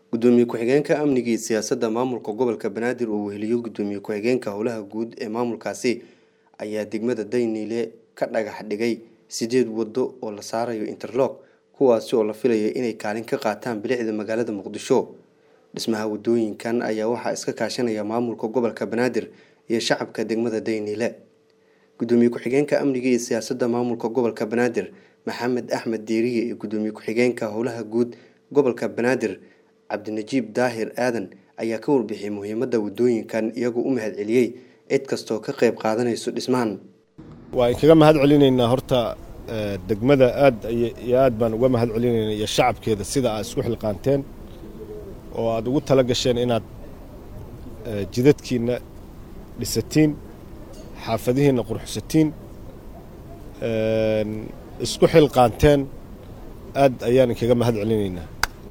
gudoomiye ku-xigeenka amniga iyo siyaasadda maamulka gobolka banaadir uu weheliyo gudoomiye ku-xigeenka howlaha guud ee maamulkaasi ayaa degmada dayniile ka dhagax dhigay sideed wado oo la saarayo interlog kuwaasi oo la filaya inay kaalin ka qaataan bilicda magaalada muqdisho dhismaha wadooyinkan ayaa waxaa iska kaashanaya maamulka gobolka banaadir iyo shacabka degmada dayniile gudoomiye ku-xigeenka amniga iyo siyaasadda maamulka gobolka banaadir maxamed axmed diiriye iyo gudoomiye ku-xigeenka howlaha guud gobolka banaadir cabdinajiib daahir aadan ayaa ka warbixiyay muhiimadda wadooyinkan iyagoo u mahad celiyey cid kastoo ka qayb qaadanayso dhismahan waan kaga mahad celinaynaa horta degmada aad iyo aad baan uga mahad celinaynaa iyo shacabkeeda sida aad isku xilqaanteen oo aad ugu tala gasheen inaad jidadkiinna dhisatiin xaafadihiinna qurxsatiin isku xilqaanteen aad ayaan inkaga mahad celinaynaa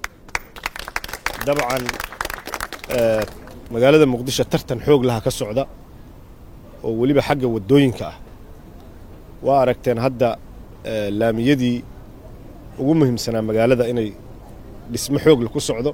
dabcan magaalada muqdisho tartan xoog laha ka socda oo weliba xagga waddooyinka ah waa aragteen hadda laamiyadii ugu muhiimsanaa magaalada inay dhismo xoogle ku socdo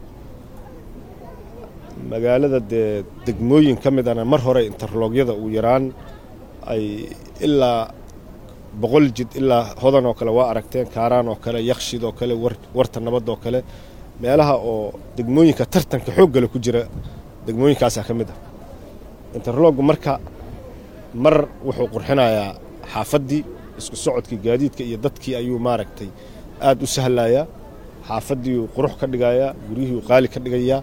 magaalada dee degmooyin ka mid ana mar hore interloogyada uu yaraan ay ilaa boqol jid ilaa hodan oo kale waa aragteen kaaraan oo kale yakshid oo kale warta nabad oo kale meelaha oo degmooyinka tartanka xooggale ku jira degmooyinkaasaa ka mid ah interloggu marka mar wuxuu qurxinayaa xaafaddii isku socodkii gaadiidka iyo dadkii ayuu maaragtay aad u sahlayaa xaafaddiiuu qurux ka dhigayaa guryihii uu qaali ka dhigayaa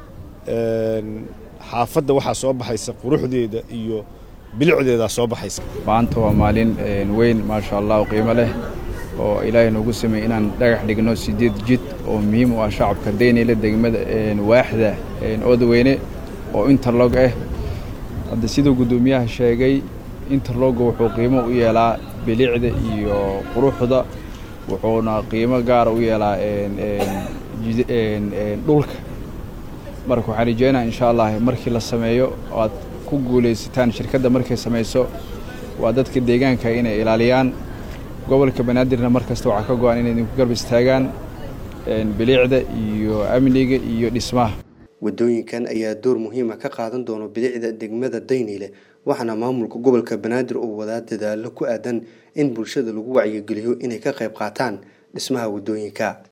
xaafadda waxaa soo baxaysa quruxdeeda iyo bilicdeedaa soo baxaysa maanta waa maalin weyn maasha allah qiimo leh oo ilaahay noogu sameeyey inaan dhagax dhigno siddeed jid oo muhiim u ah shacabka daynayla degmada waaxda oodaweyne oo interlog ah hadda siduu guddoomiyaha sheegay interlogga wuxuu qiimo u yeelaa bilicda iyo quruxda wuxuuna qiimo gaara u yeelaa dhulka marka waxaan rajeynaa insha allah markii la sameeyo oo aad ku guulaysataan shirkadda markay samayso waa dadka deegaanka inay ilaaliyaan gobolka banaadirna mar kasta waxaa ka go-an inay idinku garb istaagaan bilicda iyo amniga iyo dhismaha wadooyinkan ayaa door muhiima ka qaadan doono bilicda degmada dayniile waxaana maamulka gobolka banaadir uu wadaa dadaalo ku aadan in bulshada lagu wacyigeliyo inay ka qayb qaataan dhismaha wadooyinka